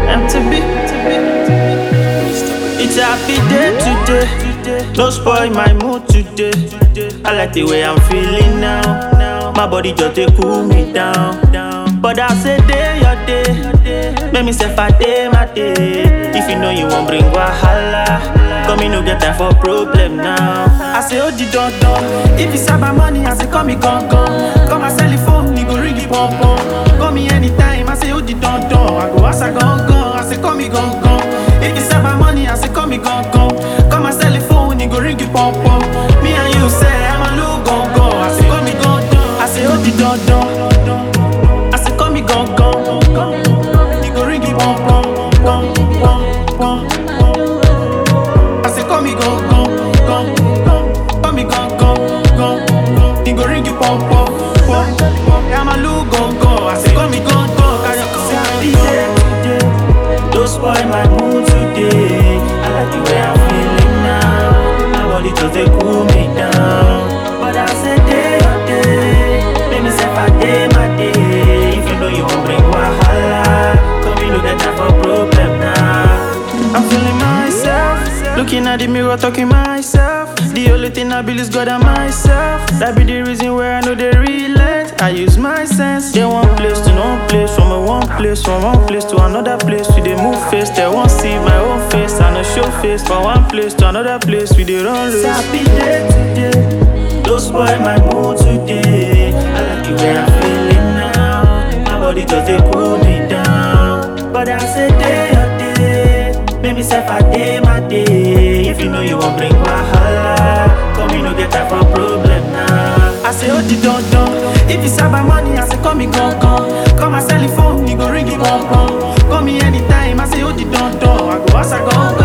MTB. It's a happy day today. No spoil my mood today. I like the way I'm feeling now. My body just they cool me down. But I say day your day. Make me say for day my day. If you know you won't bring wahala, come in no get time for problem now. I say oh the don don. If it's about money, I say call me gone gone. Come and sell the phone, you go ring it pom pom. Call me anytime, I say oh the don don. I go ask I gone gone. I say call me gone gone. If it's about money, I say call me gone gone. Come and sell the phone, you go ring it pom pom. Me and you say I'm a look gone gone. I say call me gone gone. I say oh the don don. I say call me gone gone. You go ring it pom pom pom pom pom. I say call me gone gone gone. Call me gone gone gone. You go ring it pom pom pom pom. I'm a look gone gone. I say call me gone gone. Carry on, say I be there today. Don't spoil my mood today. I like the way I'm feeling now. My body just they cool me down. But I say day or day, make me say for day my day. If you know you won't bring wahala, come in look at that for problem now. I'm feeling myself, looking at the mirror, talking myself. The only thing I believe is God and myself. That be the reason where I know they relate. I use my sense. They one place to no place, from a one place, from one place to another place. We they move face, they won't see my own face. I no show face from one place to another place. We they run loose. Happy day today, don't spoil my mood today. I like the way I'm feeling now. My body just they cool me down. But I say day or day, maybe say for day my day. If you know you won't bring wahala, come in no get time for problem now. I say oh the don don. If it's about money, I say call me gone gone. Come and sell the phone, you go ring it pom pom. Call me anytime, I say oh the don don. I go ask I go